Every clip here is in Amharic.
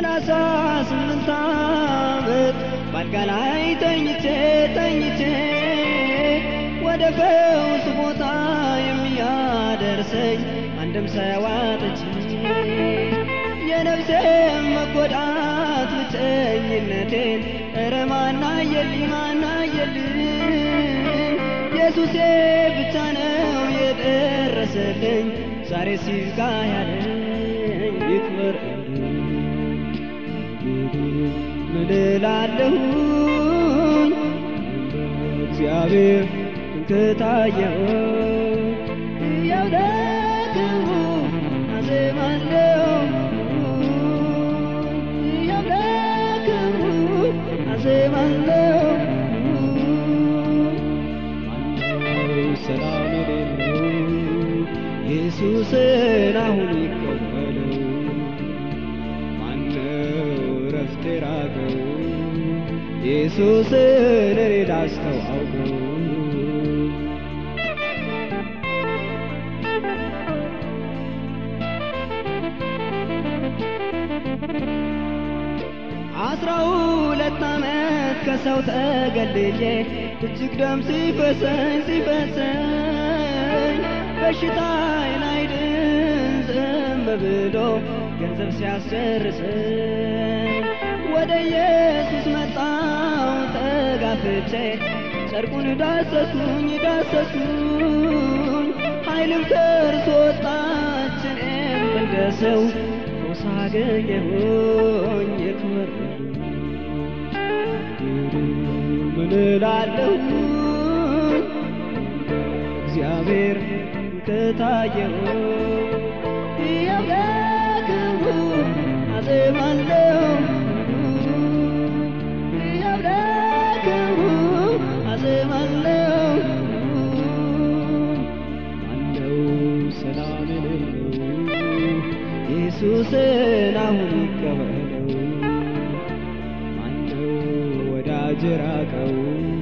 ሰላሳ ስምንት ዓመት ባልጋ ላይ ተኝቼ ተኝቼ ወደ ፈውስ ቦታ የሚያደርሰኝ አንድም ሳያዋጥች የነፍሴን መጎዳት ብቸኝነቴን እረ ማናየልኝ ማናየልኝ ኢየሱሴ ብቻ ነው የደረሰልኝ ዛሬ ሲጋ ያለኝ ይክበር ምን እላለሁኝ እግዚአብሔር ከታየው ያው ለክብሩ አዜማለሁ ያው ለክብሩ አዜማለሁ ማነው ሰላም የሌለው ኢየሱስን አሁን ይቀበለው ማነው ረፍት የራቀው ኢየሱስን እኔ ላስተዋውቀው አስራ ሁለት ዓመት ከሰው ተገልዬ እጅግ ደም ሲፈሰኝ ሲፈሰኝ በሽታዬን አይድን ዝም ብሎ ገንዘብ ሲያስጨርሰኝ ወደ ኢየሱስ መጣው ተጋፍቼ ጨርቁን ዳሰስኩኝ ዳሰስኩኝ ኃይልም ከእርሱ ወጣች እኔም እንደ ሰው ፈውስ አገኘሁኝ ይክበር ምን እላለሁ እግዚአብሔር ከታየው ያው ለክብሩ አዜማለሁ ያው ለክብሩ አዜማለሁ ማነው ሰላም የሌለው ኢየሱስን አሁን ይቀበለው ማነው ወዳጅ ራቀው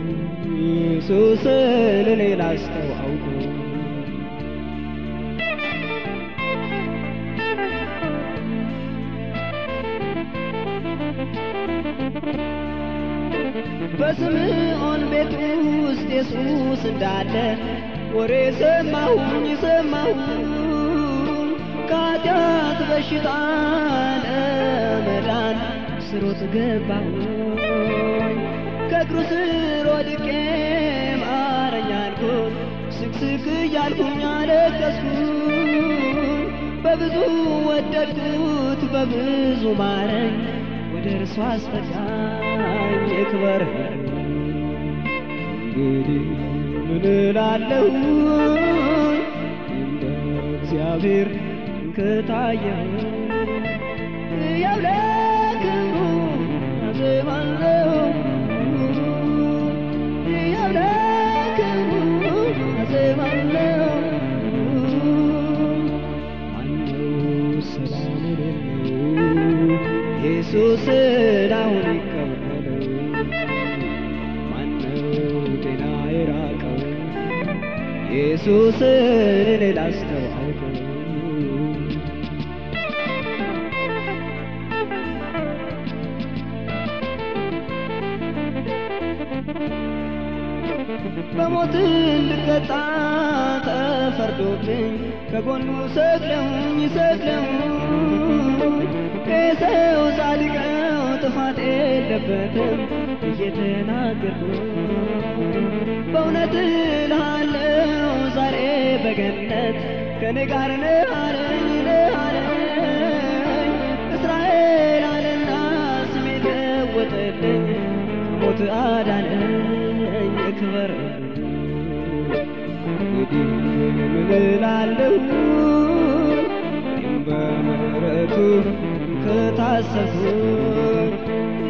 ኢየሱስን እኔ ላስተዋውቀው በስምዖን ቤት ውስጥ ኢየሱስ እንዳለ ወሬ ሰማሁኝ ሰማሁኝ ከኃጢአት በሽታ ለመዳን ስሮጥ ገባሁኝ ከእግሩ ስር ወድቄ ማረኝ አልኩት ስቅስቅ እያልኩኝ አለቀስኩኝ በብዙ ወደድኩት በብዙ ማረኝ ወደ እርሱ አስጠጋኝ ይክበር እንግዲህ ምን እላለሁ እንደ እግዚአብሔር ከታየው ያው ለክብሩ አዜማለሁ ያው ለክብሩ አዜማለሁ ማነው ሰላም የሌለው ኢየሱስን አሁን ይቀበለው ማነው ጤና የራቀው ኢየሱስን እኔ ላስተዋውቀው በሞት እንድቀጣ ተፈርዶብኝ ከጎኑ ሰቅለውኝ ሰቅለውኝ የሰው ጻድቀው ጥፋት የለበትም እየተናገርኩ በእውነት እልሃለሁ ዛሬ በገነት ከኔ ጋር ነህ አለኝ ነህ አለኝ እስራኤል አለና ስሜ ለወጠልኝ ከሞት አዳነኝ ክበር እንግዲህ ምን እላለሁ እኔም በምሕረቱ ከታሰብኩ